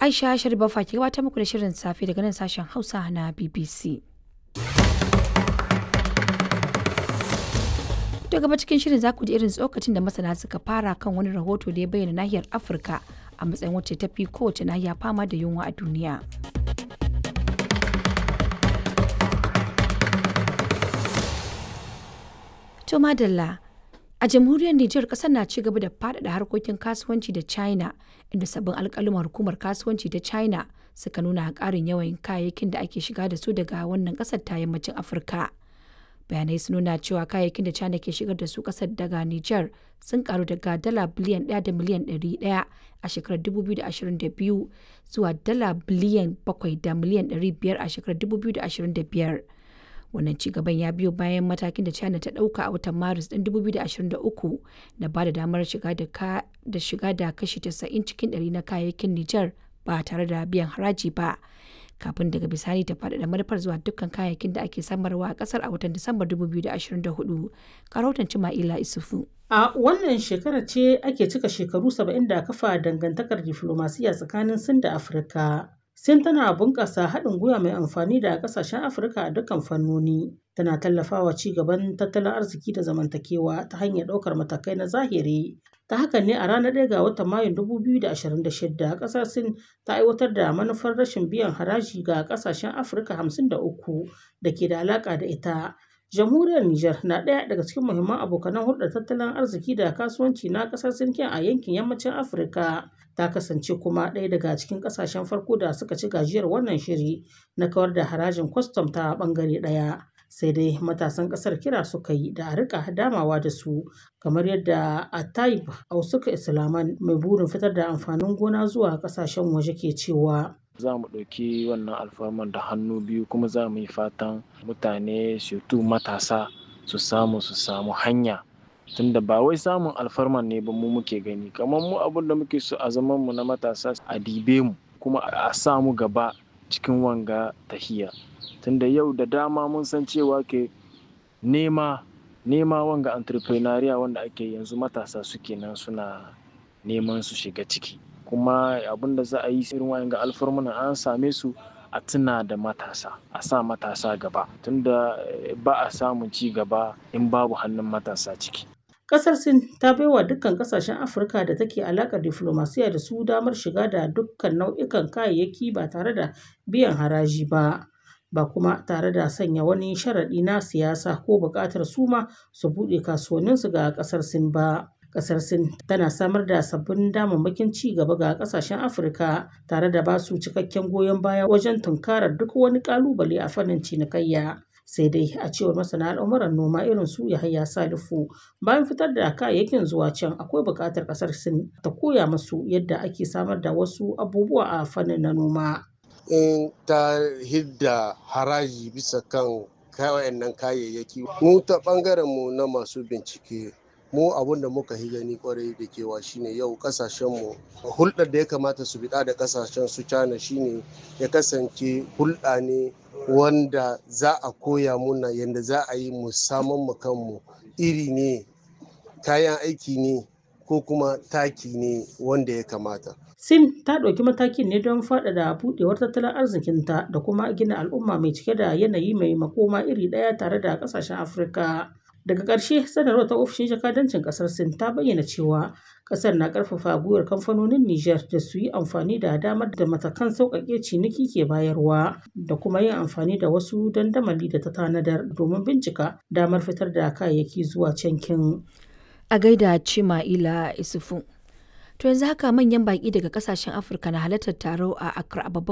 Aisha Sharifa ke gabatar muku da shirin safe daga nan sashen Hausa na BBC. To gaba cikin shirin za ku ji irin tsokacin da masana suka fara kan wani rahoto da ya bayyana nahiyar Afirka a matsayin wacce ta fi kowace nahiya fama da yunwa a duniya. To madalla a jamhuriyar Nijar kasar na ci gaba da faɗaɗa harkokin kasuwanci da China inda sabbin alƙaluman hukumar kasuwanci ta China suka nuna ƙarin yawan kayayyakin da ake shiga da su daga wannan ƙasar ta yammacin Afirka. Bayanai sun nuna cewa kayayyakin da China ke shigar da su ƙasar daga Nijar sun karu daga dala biliyan 1 da miliyan 100 a shekarar 2022 zuwa dala biliyan 7 da miliyan 500 a shekarar 2025. wannan cigaban ya biyo bayan matakin da china ta dauka a watan maris ɗin 2023 da ba da damar shiga da shiga da kashi 90 cikin 100 na kayayyakin niger ba tare da biyan haraji ba kafin daga bisani ta faɗaɗa manufar zuwa dukkan kayayyakin da ake samarwa a ƙasar a watan disambar 2024 karautan cima'ila isufu A wannan shekara ce ake cika shekaru 70 da kafa dangantakar diflomasiya tsakanin Sin da Afirka. Sin tana bunƙasa haɗin gwiwa mai amfani da ƙasashen Afirka a dukkan fannoni. Tana tallafawa ci gaban tattalin arziki da zamantakewa ta hanyar ɗaukar matakai na zahiri. Ta haka ne a ranar 1 ga watan Mayun 2026 ƙasar Sin ta aiwatar da manufar rashin biyan haraji ga ƙasashen Afirka 53 da ke da alaƙa da ita. Jamhuriyar Nijar na ɗaya daga cikin muhimman abokanan hulɗar tattalin arziki da kasuwanci na ƙasar Sin a yankin yammacin Afirka. Ta kasance kuma ɗaya daga cikin ƙasashen farko da suka ci gajiyar wannan shiri na kawar da harajin kwastam ta ɓangare ɗaya. Sai dai matasan ƙasar kira suka yi da a riƙa damawa da su kamar yadda Atayib Ausuka Islaman mai burin fitar da amfanin gona zuwa ƙasashen waje ke cewa. za mu ɗauki wannan alfarman da hannu biyu kuma za mu yi fatan mutane tu matasa su samu su samu hanya tunda ba wai samun alfarman ne ba mu muke gani kamar mu abin da muke so a zaman mu na matasa a dibe mu kuma a samu gaba cikin wanga tahiya tunda yau da dama mun san cewa ke nema nema wanga entrepreneuria wanda ake yanzu matasa suke nan suna neman su shiga ciki kuma abin da za a yi irin wayan ga alfarmuna an same su a tuna da matasa a sa matasa gaba tunda ba a samun ci gaba in babu hannun matasa ciki Kasar Sin ta baiwa dukkan kasashen Afirka da take alakar diflomasiya da su damar shiga da dukkan nau'ikan kayayyaki ba tare da biyan haraji ba. Ba kuma tare da sanya wani sharaɗi na siyasa ko buƙatar su ma su buɗe kasuwanninsu ga ƙasar Sin ba. kasar sin tana samar da sabbin damammakin ci gaba ga kasashen afirka tare da ba su cikakken goyon baya wajen tunkarar duk wani kalubale a fannin cinikayya sai dai a cewar masana al'amuran noma irin su yahaya salifu bayan fitar da kayayyakin zuwa can akwai buƙatar kasar sin ta koya musu yadda ake samar da wasu abubuwa a fannin na noma in ta hidda haraji bisa kan wayannan kayayyaki mu ta ɓangaren mu na masu bincike mu abun da muka yi gani kwarai da kewa shine yau kasashenmu hulɗar da ya kamata su biɗa da kasashen su cana shine ya kasance hulɗa ne wanda za a koya muna yadda za a yi mu saman mu kanmu iri ne kayan aiki ne ko kuma taki ne wanda ya kamata sin ta ɗauki matakin ne don faɗaɗa buɗewar tattalin arzikinta da kuma gina al'umma mai cike da yanayi mai makoma iri ɗaya tare da ƙasashen afirka daga ƙarshe sanarwar ta ofishin jakadancin ƙasar sin ta bayyana cewa ƙasar na ƙarfafa gwiwar kamfanonin niger da su yi amfani da damar da matakan sauƙaƙe ciniki ke bayarwa da kuma yin amfani da wasu dandamali da ta tanadar domin bincika damar fitar da kayayyaki zuwa cankin a gaida cima'ila isufu to yanzu haka manyan baƙi daga ƙasashen afirka na halartar taro a accra babban